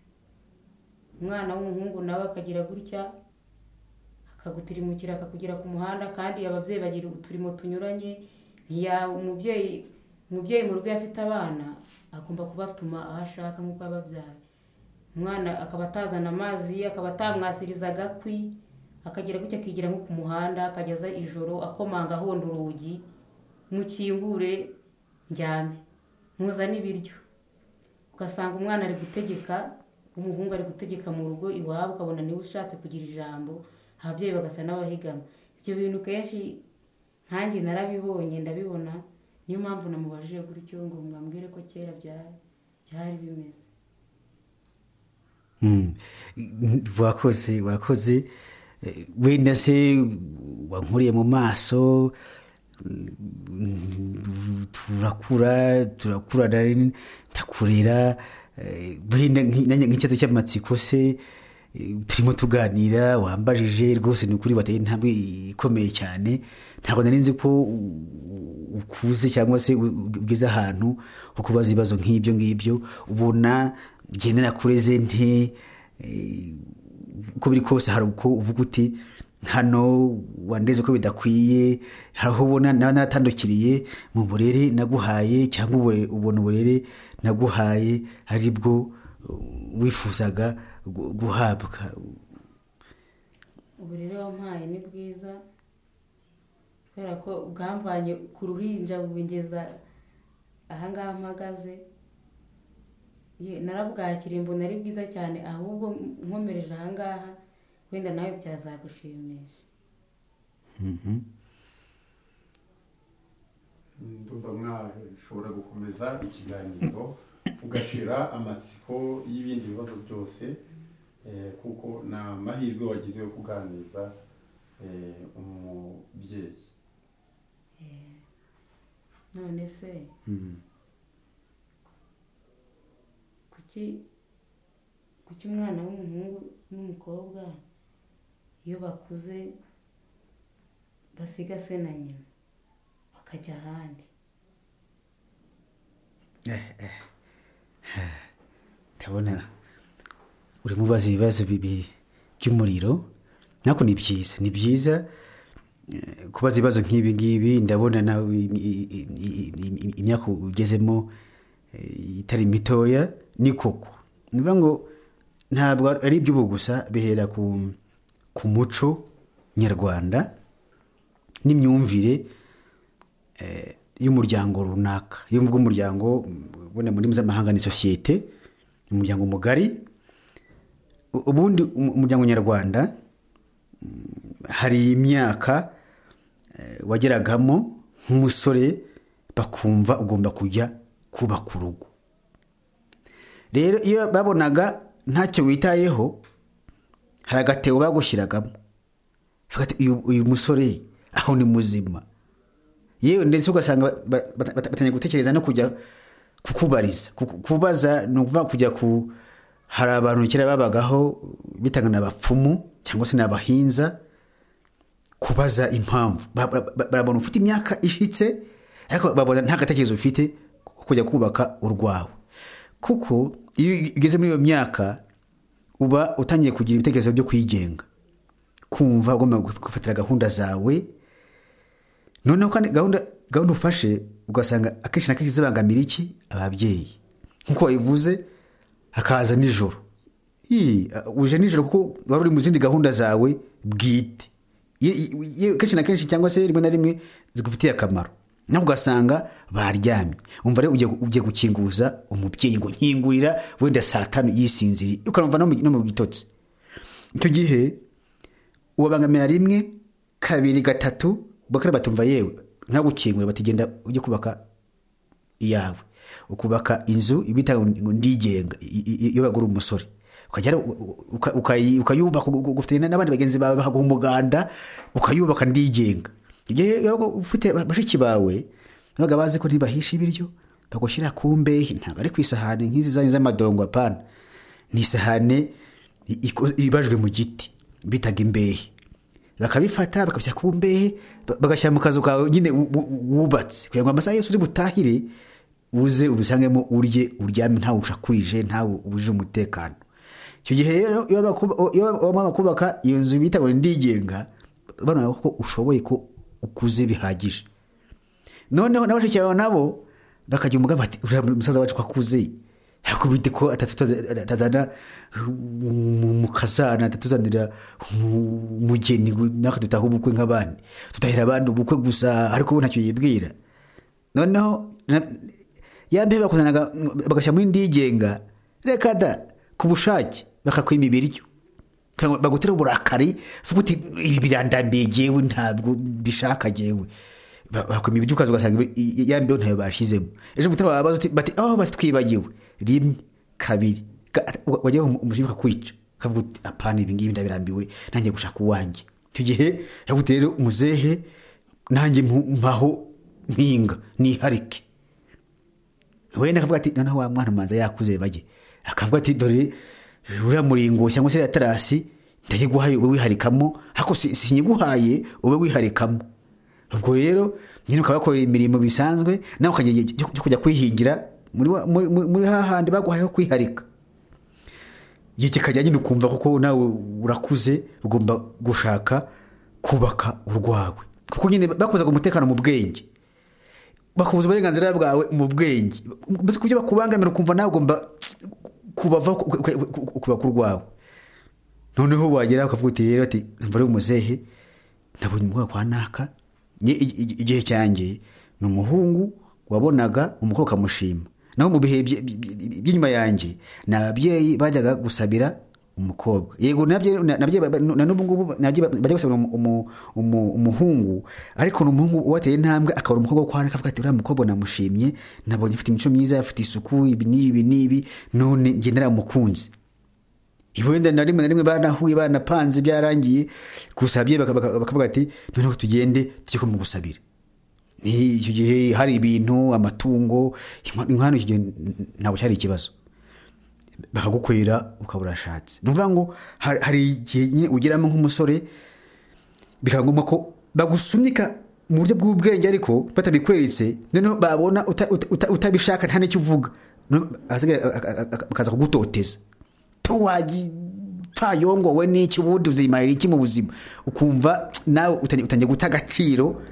umwana w'umuhungu nawe akagira gutya akagutirimukira akakugera ku muhanda kandi ababyeyi bagira uturimo tunyuranye ntiya umubyeyi umubyeyi mu rugo iyo afite abana agomba kubatuma aho ashaka nk'uko yababyaye umwana akaba atazana amazi akaba atamwasiriza agakwi akagira gutya akigira nko ku muhanda akageza ijoro akomanga ahonda urugi mukingure njyame muzane ibiryo ugasanga umwana ari gutegeka umuhungu ari gutegeka mu rugo iwabo ukabona niwe ushatse kugira ijambo ababyeyi bagasa n'abahigama ibyo bintu kenshi nkanjye narabibonye ndabibona niyo mpamvu namubajije gutyo ngo mwambwire ko kera bya- byari bimeze Mm. wakoze wakoze Eh, wenda se wankuriye mu maso mm, turakura turakurana ndakurera eh, wenda nki- nanjye nk'ikibazo cy'amatsiko se eh, turimo tuganira wambajije rwose ni ukuri wateye intambwe ikomeye cyane ntabwo nari nzi ko u- ukuze cyangwa se u- ugeze ahantu ho kubaza ibibazo nk'ibyo ngibyo ubona ngendera kureze nte eh, uko biri kose hari uko uvuga uti hano wandeze ko bidakwiye hari aho ubona nawe naratandukiriye mu burere naguhaye cyangwa ubure- ubona uburere naguhaye ari bwo uh, wifuzaga gu- guhabwa uburere wampaye ni bwiza kubera ko bwamvanye ku ruhinja bungeza ahangaha mpagaze Ye, narabwakiriye mbona ari bwiza cyane ahubwo nkomereje ahangaha wenda nawe byazagushimisha Mhm. ndumva mwashobora gukomeza ikiganiro ugashira amatsiko y'ibindi bibazo byose eh, kuko ni amahirwe wagize yo kuganiriza eh, umubyeyi none se Mhm. kuki kuki umwana w'umuhungu n'umukobwa iyo bakuze basiga se na nyina bakajya ahandi ndabona urimo ubaza ibibazo bibi by'umuriro nako ni byiza ni byiza eh, kubaza ibibazo nk'ibi ngibi ndabona nawe i- i- i- i- imyaka ugezemo eh, itari mitoya ni koko ni ukuvuga ngo ntabwo ari iby'ubu gusa bihera ku, ku muco nyarwanda n'imyumvire eh, y'umuryango runaka iyo mvuga umuryango mm, wenda mu ndimi z'amahanga ni sosiyete umuryango mugari U- ubundi um- umuryango nyarwanda mm, hari imyaka eh, wageragamo nk'umusore bakumva ugomba kujya kubaka urugo rero iyo babonaga ntacyo witayeho hari agatebo bagushyiragamo Bavuga ati, uyu uyu musore aho ni muzima yewe ndetse ugasanga ba- ba- bata- batangiye gutekereza no kujya kukubariza Ku- kubaza ni ukuvuga kujya ku hari abantu kera babagaho bitanga ni abapfumu cyangwa se ni abahinza kubaza impamvu Ba- ba- ba- barabona ufite imyaka ishyitse ariko babona nta gatekerezo ufite ko kujya kubaka urwawe kuko iyo ugeze muri iyo myaka uba utangiye kugira ibitekerezo byo kwigenga kumva ugomba gufatira gahunda zawe noneho kandi gahunda gahunda ufashe ugasanga akenshi na kenshi zibangamira iki ababyeyi nk'uko wabivuze hakaza nijoro Ii, uje nijoro kuko wari uri mu zindi gahunda zawe bwite Ye- ye- kenshi na kenshi cyangwa se rimwe na rimwe zigufitiye akamaro nawe ugasanga baryamye umva rero ugiye- ugiye gukinguza umubyeyi ngo nkingurira wenda saa tanu yisinziriye ukanumva no mu- no mu gitotsi icyo gihe ubabangamira rimwe kabiri gatatu bakare batumva yewe nkagukingura batigenda ujye kubaka iyawe ukubaka inzu ibita ngo ndigenga i- i- iyo bagura umusore ukajya uka- uka- ukayi- ukayubaka ugu- ugu- ufite n'abandi bagenzi bawe bahaguha umuganda ukayubaka ndigenga igihe wabaga ufite bashiki bawe babaga bazi ko ntibahisha ibiryo bagushyira ku mbehe ntabwo ari ku isahani nk'izi zanyu z'amadongo apana ni isahane i- iko- ibajwe mu giti bitaga imbehe bakabifata bakabishyira ku mbehe ba- bagashyira mu kazu kawe nyine wu- wu- wubatse kugira ngo amasaha yose uri butahire uze ubisangemo urye uryame ntawe ushakurije ntawe ubujije umutekano icyo gihe rero iyo bakuba- iyo bamara kubaka iyo nzu bita ngo ni ndigenga banoye ko ushoboye ko ukuze bihagije noneho na bashiki bawe nabo bakagira umugabo bati uriya musaza wacu ko akuze yakubita ko atatu- atazana mu- mu kazana atatuzanira mu- umugeni ngo natwe dutahe ubukwe nk'abandi tutahira abandi ubukwe gusa ariko ubu ntacyo yibwira noneho na- ya mbehe bakuzanaga bagashyira muri ndigenga reka da ku bushake bakakwima ibiryo Kugira ngo bagutera uburakari vuga uti ibi birandambiye jyewe ntabwo mbishaka jyewe Ba- bakwima ibiryo ukaza ugasanga ibi- i- ya mbeho ntayo bashyizemo ejo mutera wabaza uti bati aho batwibagiwe rimwe kabiri Ka- u- wajyaho umu- umujinya ukakwica ukavuga uti apana ibi ngibi ndabirambiwe nanjye gushaka uwanjye icyo gihe yavuga rero umuzehe nanjye mpu- mpaho mpinga niharike wenda akavuga ati noneho wa mwana umanza yakuze bajye akavuga ati dore uriya muringo cyangwa se iriya tarasi ndajye guhaye ube wiharikamo ariko si- sinyiguhaye ube wiharikamo ubwo rero nyine ukabakorera imirimo bisanzwe nawe ukagira igihe cyo cyo kujya kwihingira muri wa- muri- muri- muri hahandi baguhayeho kwiharika igihe kikajya nyine ukumva kuko nawe urakuze ugomba gushaka kubaka urwawe kuko nyine bakuzaga umutekano mu bwenge bakabuza uburenganzira bwawe mu bwenge mbese ku byo bakubangamira ukumva nawe ugomba kubava ukubaka urwawe noneho wagera ukavuga uti rero ati mva uri umuzehe nabonye umukobwa kwa naka Nge- i- i- igihe cyanjye ni umuhungu wabonaga umukobwa ukamushima naho mu bihe bye- bye- bye- by'inyuma yanjye ni ababyeyi bajyaga gusabira umukobwa yego nabyo na- nabyo ba- ba- na n'ubu ngubu nabyo ba- bajya gusabira umu- umu- umu- umuhungu ariko ni umuhungu uwateye intambwe akabura umukobwa wo kwa naka akavuga ati uriya mukobwa namushimye nabonye afite imico myiza afite isuku ibi n'ibi n'ibi none njye naramukunze wenda na rimwe na rimwe banahuye banapanze byarangiye gusa ababyeyi baka- baka- bakavuga ati noneho tugende tujye kumugusabira Ni- icyo gihe hari ibintu amatungo inkwano icyo gihe n- ntabwo cyari ikibazo bakagukwira ukaba urashatse ni ukuvuga ngo hari hari igihe nyine ugeramo nk'umusore bikaba ngombwa ko bagusunika mu buryo bw'ubwenge ariko batabikweretse noneho babona uta- uta- uta- utabishaka nta n'icyo uvuga No- asigaye a- a- a- a- akaza kugutoteza tuwagipfayongowe n'iki ubundi uzimarira iki mu buzima ukumva nawe utangiye utangiye guta agaciro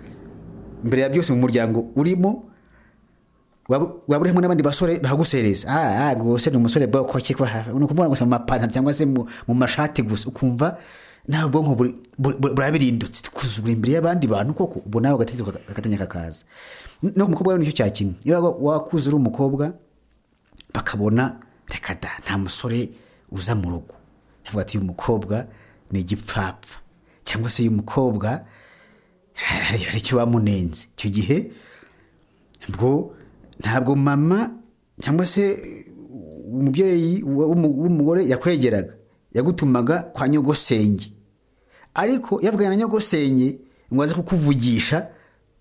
mbere ya byose mu muryango urimo waba waba urimo n'abandi basore bahagusereza ah ah rwose ni umusore boko ki ko hafi ni ukumubona gusa mu mapantaro cyangwa se mu mu mashati gusa ukumva nawe ubwonko buri- buri- buri- burabirindutse kuza uri imbere y'abandi bantu koko ubwo nawe agatekereza uka- agatanya kakaza no ku mukobwa rero nicyo cya kimwe iyo waga- wakuze uri umukobwa bakabona reka da nta musore uza mu rugo yavuga ati uyu mukobwa ni igipfapfa cyangwa se uyu mukobwa hari hari icyo wamunenze icyo gihe bwo ntabwo mama cyangwa se umubyeyi w'umu- w'umugore yakwegeraga yagutumaga kwa nyogosenge ariko yavuganye na nyogosenge ngo aze kukuvugisha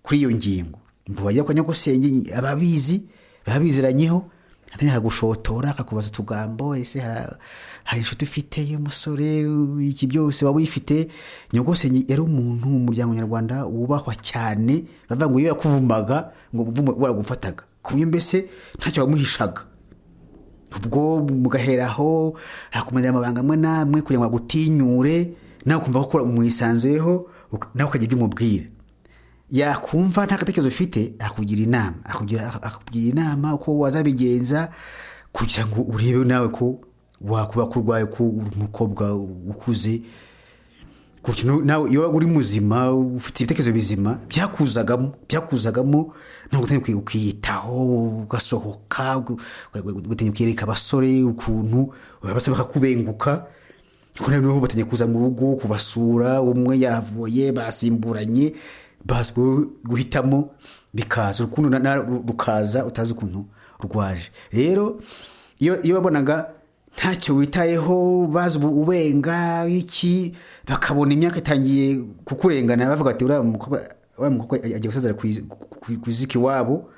kuri iyo ngingo ngo wajya kwa nyogosenge ababizi babiziranyeho atangira kugushotora akakubaza utugambo ese hari- hari inshuti ufite y'umusore iki byose waba uyifite nyogosenge yari umuntu mu muryango nyarwanda wubahwa cyane bavuga ngo iyo yakuvumaga ngo umuvumo waragufataga ku buryo mbese ntacyo wamuhishaga ubwo mugaheraho hakumarira amabanga amwe n'amwe kugira ngo agutinyure nawe ukumva ko ukora umwisanzuyeho nawe ukagira ibyo umubwira yakumva nta gatekerezo ufite akugira inama akugira akugira inama uko wazabigenza kugira ngo urebe nawe ko wakuba ko urwaye ko uri umukobwa ukuze Gutyo nu- nawe iyo uri muzima ufite ibitekerezo bizima byakuzagamo byakuzagamo ntabwo utangiye ukwi- ukiyitaho ugasohoka ugu- ugu- ugatinya ukiyereka abasore ukuntu abasore bakakubenguka ko nawe noneho batangiye kuza mu rugo kubasura umwe yavuye basimburanye bazi gu- guhitamo bikaza urukundo na- na- rukaza utazi ukuntu rwaje rero iyo iyo wabonaga ntacyo witayeho bazi ubu ubenga iki bakabona imyaka itangiye kukurengana bavuga bati uriya mukobwa uriya mukobwa agiye gusazira ku iz- ku- ku- ku iziki iwabo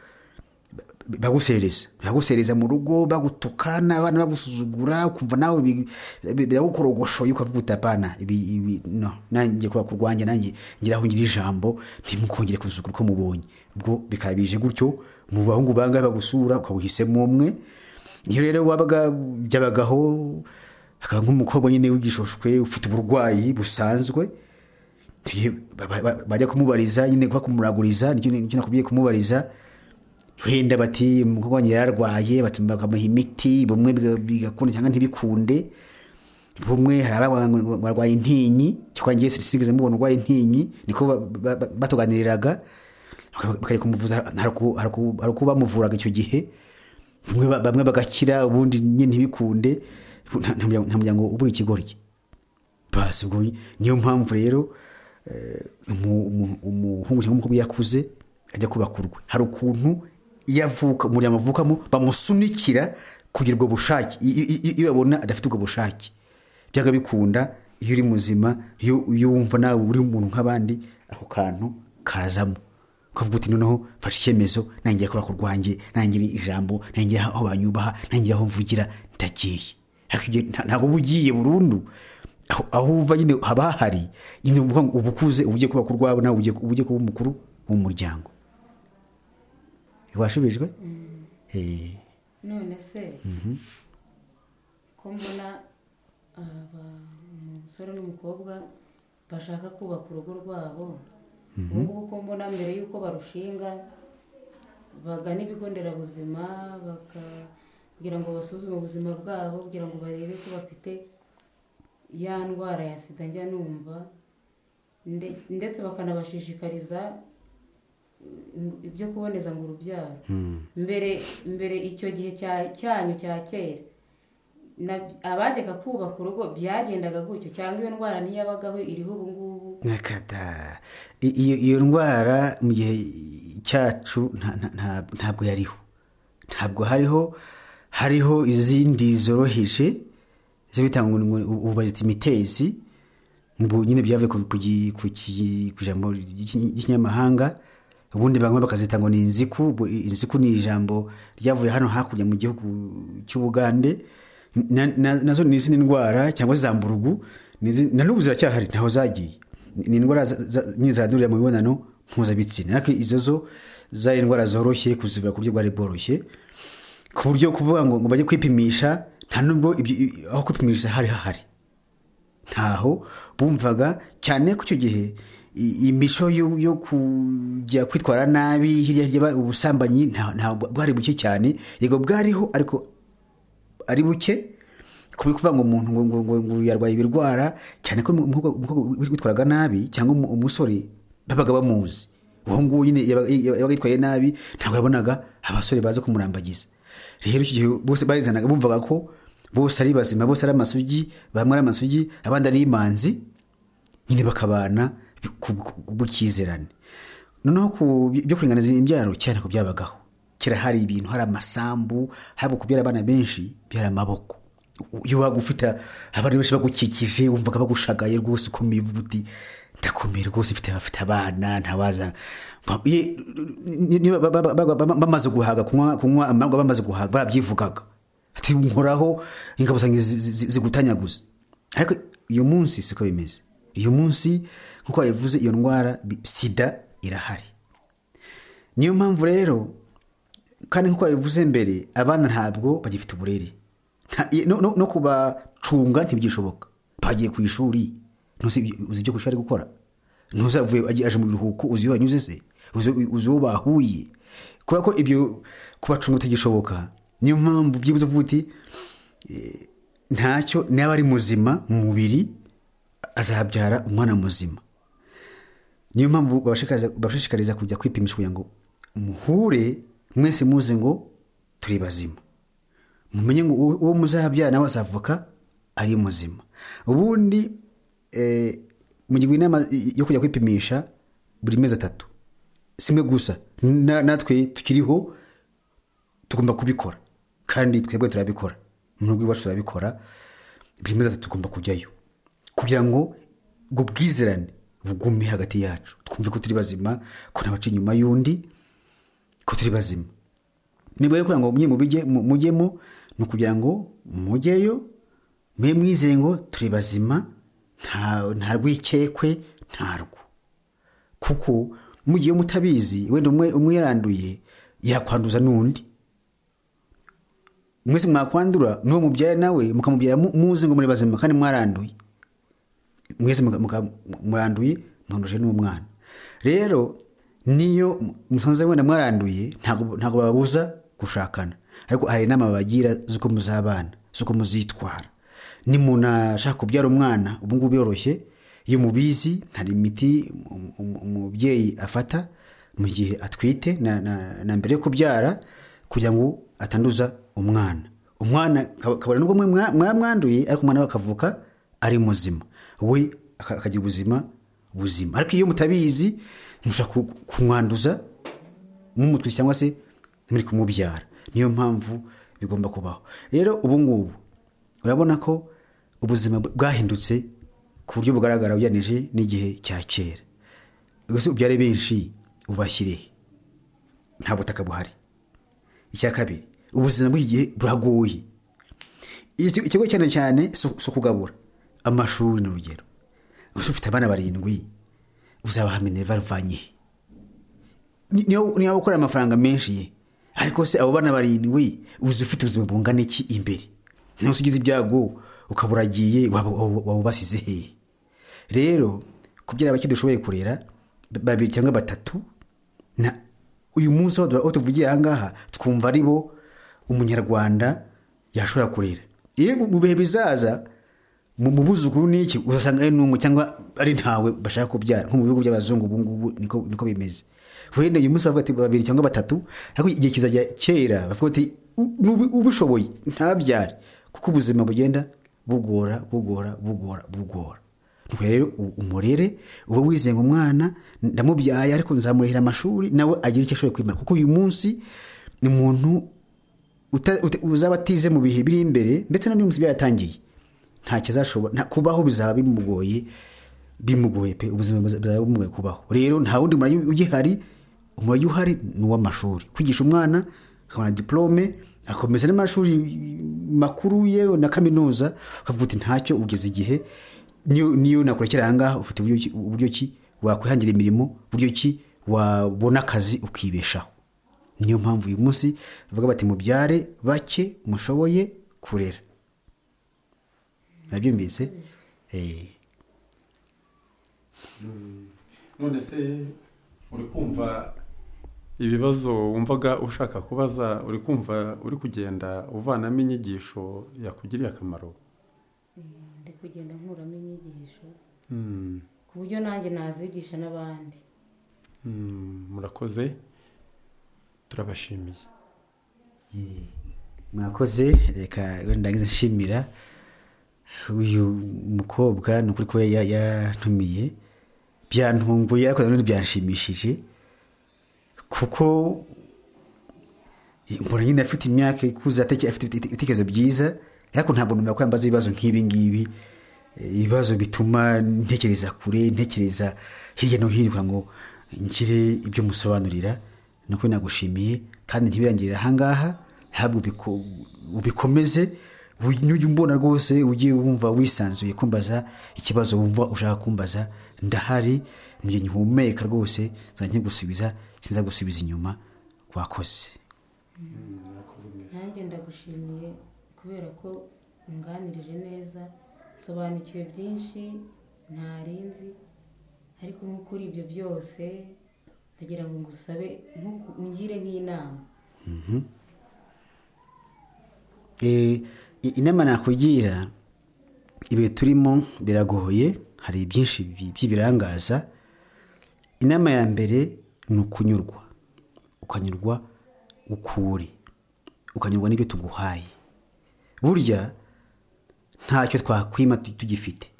bagusereza bagusereza mu rugo bagutuka n'abana bagusuzugura ukumva nawe bi- bi- biragukorogoshoye ukavuga uti apana ibi ibi no nanjye kuba kurwanjye nanjye ngiraho ngira ijambo ntimukongere kuzugura uko mubonye ubwo bikaba bije gutyo mu bahungu bangahe bagusura ukabuhisemo umwe iyo rero wabaga byabagaho akaba nk'umukobwa nyine w'igishoshwe ufite uburwayi busanzwe tuye- ba- ba- ba- bajya kumubariza nyine kuba kumuraguriza nicyo nicyo nakubwiye kumubariza wenda bati umukobwa wanjye yararwaye bati bakamuha imiti bumwe biga- bigakunda cyangwa ntibikunde bumwe hari ababa ngo barwaye intinyi cyangwa ngiye sinigeze mubona urwaye intinyi niko ba- ba- ba- batuganiriraga baka- bakajya kumuvuza hari uku- hari uku- hari uko bamuvuraga icyo gihe bamwe ba- bamwe bagakira ubundi nyine ntibikunde nta- nta muryango- nta muryango ubura ikigoryi basi ubwo niyo mpamvu rero eh, umu- umu- umuhungu cyangwa umukobwa iyo akuze ajya kubaka urwe hari ukuntu iyo avuka umuryango avukamo bamusunikira kugira ubwo bushake I- i- i- iyo babona adafite ubwo bushake byanga bikunda iyo uri muzima iyo iyo wumva nawe uri umuntu nk'abandi ako kantu karazamo ukavuga uti noneho mfashe icyemezo nangiye kubaka urwanjye nangira ijambo nangiye aho banyubaha nangira aho mvugira ndagiye Ariko ibyo nta- ntabwo uba ugiye burundu aho- aho uva nyine haba hahari nyine uvuga ngo uba ukuze uba ugiye kubaka urwawe nawe ugiye- uba ugiye kuba umukuru w'umuryango washubijwe Eh, none se ko mbona aba- umusore n'umukobwa bashaka kubaka urugo rwabo ubu ngubu ko mbona mbere y'uko barushinga bagana ibigo nderabuzima bakagira ngo basuzume ubuzima bwabo kugira ngo barebe ko bafite ya ndwara ya sida njya numva nde- ndetse bakanabashishikariza mm, ibyo kuboneza ngo urubyaro mbere mbere icyo gihe cya- cyanyu cya kera na- abajyaga kubaka urugo byagendaga gutyo cyangwa iyo ndwara ntiyabagaho iriho ubu ngubu nakada I- iyo iyo ndwara mu gihe cyacu nta- nta- nta- ntabwo yariho ntabwo hariho hariho izindi zoroheje zo bitanga ububazita imitezi ngo nyine byavuye ku- ku gi- ku ki- ku ijambo ry'iki- ry'ikinyamahanga ubundi bamwe bakazita ngo ni inziku Bu- inziku ni ijambo ryavuye hano hakurya mu gihugu cy'ubugande Na- na- nazo ni izindi ndwara cyangwa zamburugu ni izi- na n'ubu ziracyahari ntaho zagiye Ni- ni indwara za- za- nyine zandurira mu mibonano mpuzabitsina ariko izo zo zari indwara zoroshye kuzivura ku buryo bwari bworoshye ku buryo kuvuga ngo ngo bajye kwipimisha nta nubwo ibyo- i- aho kwipimishiriza hari hahari ntaho bumvaga cyane ko icyo gihe i- imico yo yo kujya kwitwara nabi hirya hirya ba- ubusambanyi nta- ntabwo bwari buke cyane yego bwariho ariko ari buke kuba kuvuga ngo umuntu ngo, ngo, ngo, ngo yarwaye ibirwara cyane ko umukobwa umukobwa witwaraga nabi cyangwa umu- umusore babaga bamuzi uwo nguwo nyine yabaga yabaga yitwaye nabi ntabwo yabonaga abasore baza kumurambagiza rero icyo gihe bose bazanaga bumvaga ko bose ari bazima bose ari amasugi bamwe ari amasugi abandi ari imanzi nyine bakabana ku- ku- ku bw'ikizerane noneho ku byo kuringaniza imbyaro cyane ko byabagaho kera hari ibintu hari amasambu haba kubyara abana benshi byari amaboko U- iyo waba ufite abantu benshi bagukikije wumvaga bagushagaye rwose ukomeye uvuga uti ndakomeye rwose mfite abafite abana ntawaza Ba- ye- niba ba- ba- ba- ba- bamaze guhaga kunywa kunywa amarwa bamaze guhaga barabyivugaga ati nkoraho ingabo zanjye zi- zi- zi- zigutanyaguza ariko uyu munsi siko bimeze uyu munsi nk'uko babivuze iyo ndwara bi- sida irahari niyo mpamvu rero kandi nk'uko babivuze mbere abana ntabwo bagifite uburere Nta- i- no- no- no kubacunga ntibyishoboka bagiye ku ishuri ntuzi ibyo- uzi ibyo ku ishuri ari gukora ntuzavuye agiye- aje mu biruhuko uzi iyo wanyuze se uzi uzi uwo bahuye kubera ko ibyo kubacunga bitagishoboka niyo mpamvu byibuze uvuga uti eh, ntacyo niba ari muzima mu mubiri azabyara umwana muzima niyo mpamvu babashishikariza- babashishikariza kujya kwipimisha kugira ngo muhure mwese muze ngo turi bazima mumenye ngo uwo uwo muzabyara nawe azavuka ari muzima ubundi eh, mugirwa inama yo kujya kwipimisha buri mezi atatu simwe gusa Na- natwe tukiriho tugomba kubikora kandi twebwe turabikora mu rugo iwacu turabikora buri mezi atatu tugomba kujyayo kugira ngo ubwo bwizerane bugume hagati yacu twumve ko turi bazima ko ntabaca inyuma y'undi ko turi bazima niba rero kugira ngo mujye mu bijye- mu- mujyemo ni ukugira ngo mujyeyo mwe mwizeye ngo turi bazima nta nta rwikekwe ntarwo kuko mugiye mutabizi wenda umwe umwe yaranduye yakwanduza n'undi mwese mwakwandura n'uwo mubyaye nawe mukamubyara mu- muzi ngo muri bazima kandi mwaranduye mwese muka- muka- muranduye mwanduje n'uwo mwana rero niyo musanze wenda mwaranduye ntabwo ntabwo bababuza gushakana ariko hari inama babagira z'uko muzabana z'uko muzitwara ni umuntu ashaka kubyara umwana ubu ngubu biroroshye iyo mubizi hari imiti um- um- umubyeyi afata mu gihe atwite na, na, na mbere yo kubyara kugira ngo atanduza umwana umwana kab- kabone nubwo mwe mwa- mwamwanduye ariko umwana we akavuka ari muzima we aka- akagira ubuzima buzima ariko iyo mutabizi mushobora ku- kumwanduza mumutwise cyangwa se muri kumubyara niyo mpamvu bigomba kubaho rero ubu ngubu urabona ko ubuzima bwahindutse ku buryo bugaragara ugereranije n'igihe cya kera ubuse ubyare benshi ubashyire nta butaka buhari icya kabiri ubuzima bw'iki gihe buragoye Iki- ikigo cyane cyane si si ukugabura amashuri ni urugero ubuse ufite abana barindwi uzabahamenye bavanye he? Ni- niyo niyo waba ukorera amafaranga menshi ye ariko se abo bana barindwi uzi ufite ubuzima bungana iki imbere ntose ugize ibyago ukaba uragiye waba waba- waba ubasize hehe rero kubyara bake dushoboye kurera ba- babiri cyangwa batatu na uyu munsi aho du- aho tuvugiye ahangaha twumva ari bo umunyarwanda yashobora kurera iyo mu bihe bizaza mu mu buzukuru n'iki uzasanga ari n'umwe cyangwa ari ntawe bashaka kubyara nko mu bihugu by'abazungu ubu ngubu niko niko bimeze wenda uyu munsi bavuga ati babiri cyangwa batatu ariko igihe kizajya kera bavuga ati "U- n'ubi- ubishoboye ntabyare kuko ubuzima bugenda bugora bugora bugora bugora Nuko rero u- umurere uba wizeye ngo umwana ndamubyaye ariko nzamurihira amashuri nawe agira icyo ashoboye kwimara kuko uyu munsi ni umuntu uta- uta- uzaba atize mu bihe biri imbere ndetse na n'umunsi byatangiye ntacyo azashobora nta- kubaho bizaba bimugoye bimugoye pe ubuzima buza- buzaba bumugoye kubaho rero nta wundi murage ugihari umurage uhari ni uw'amashuri kwigisha umwana akabona diplome akomeza n'amashuri makuru ye na kaminuza ukavuga uti ntacyo ugeze igihe niyo niyo nakurekera ahangaha ufite uburyo ki- uburyo ki wakwihangira imirimo uburyo ki wabona akazi ukibeshaho niyo mpamvu uyu munsi bavuga bati mubyare bake mushoboye kurera nabyumvise Eh, none se uri kumva ibibazo wumvaga ushaka kubaza uri kumva uri kugenda uvanamo inyigisho yakugiriye akamaro ndi kugenda nkuramo inyigisho Mm, ku buryo nanjye nazigisha n'abandi mm, murakoze turabashimiye mwakoze reka wenda ndagize nshimira uyu mukobwa ni ukuri ko ya- ya- yantumiye byantunguye ariko nanone byanshimishije kuko mbona nyine afite imyaka ikuze ateke- afite ibite- ibitekerezo byiza ariko ntabwo numva ko yambaza ibibazo nk'ibi ngibi Eh, ibibazo bituma ntekereza kure ntekereza hirya no hino kugira ngo ngire ibyo musobanurira ni ukuri nagushimiye kandi ntibirangirire ahangaha ntabwo ubiko- ubikomeze ujye umbona rwose ujye wumva wisanzuye kumbaza ikibazo wumva ushaka kumbaza ndahari mu gihe ngihumeka rwose nzajya nkigusubiza sinza gusubiza inyuma wakoze nanjye ndagushimiye ko kubera ko unganirije neza nsobanukiwe byinshi ntarinzi ariko nko kuri ibyo byose ndagira ngo ngusabe nkuku- ungire nk'inama Eh, i- inama nakugira ibihe turimo biragoye hari byinshi bi- by'ibirangaza inama ya mbere ni ukunyurwa ukanyurwa ukuri ukanyurwa n'ibyo tuguhaye burya ntacyo twakwima tu- tugifite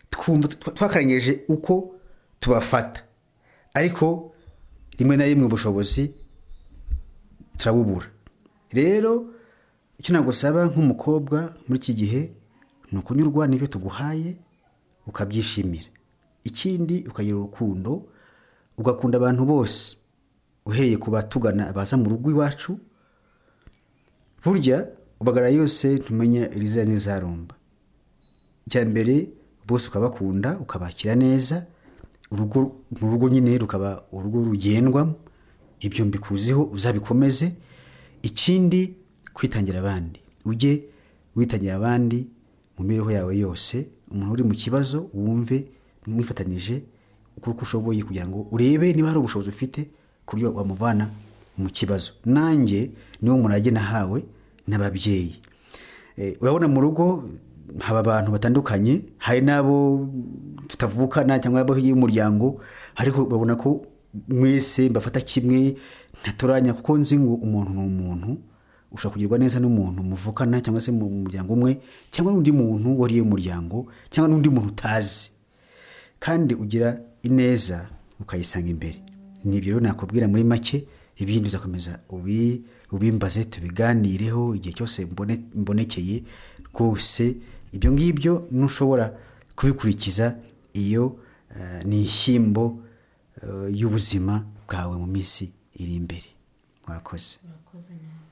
twumva twa- twakarengeje uko tubafata ariko rimwe na rimwe ubushobozi turabubura rero icyo nagusaba nk'umukobwa muri iki gihe ni ukunyurwa n'ibyo tuguhaye ukabyishimira ikindi ukagira urukundo ugakunda abantu bose uhereye ku batugana baza mu rugo iwacu burya ubagara yose ntumenya iriza n'izarumba icya mbere bose ukabakunda ukabakira neza urugo mu rugo nyine rukaba urugo rugendwamo ibyo mbikuziho uzabikomeze ikindi kwitangira abandi ujye witangira abandi mu mibereho yawe yose umuntu uri mu kibazo wumve mwifatanije ukora uko ushoboye kugira ngo urebe niba hari ubushobozi ufite ku buryo wamuvana mu kibazo nanjye niwo murage nahawe n'ababyeyi Eh, urabona mu rugo haba abantu batandukanye hari n'abo tutavukana cyangwa abo y'umuryango ariko babona ko mwese mbafata kimwe ntatoranya kuko nzi ngo umuntu ni umuntu ushobora kugirwa neza n'umuntu muvukana cyangwa se mu muryango umwe cyangwa n'undi muntu wariye umuryango cyangwa n'undi muntu utazi kandi ugira ineza ukayisanga imbere ni ibyo rero nakubwira muri make ibindi uzakomeza ubi- ubimbaze tubiganireho igihe cyose mbone- mbonekeye rwose ibyo ngibyo ntushobora kubikurikiza iyo eh, ni ishyimbo eh, y'ubuzima bwawe mu minsi iri imbere mwakoze urakoze nawe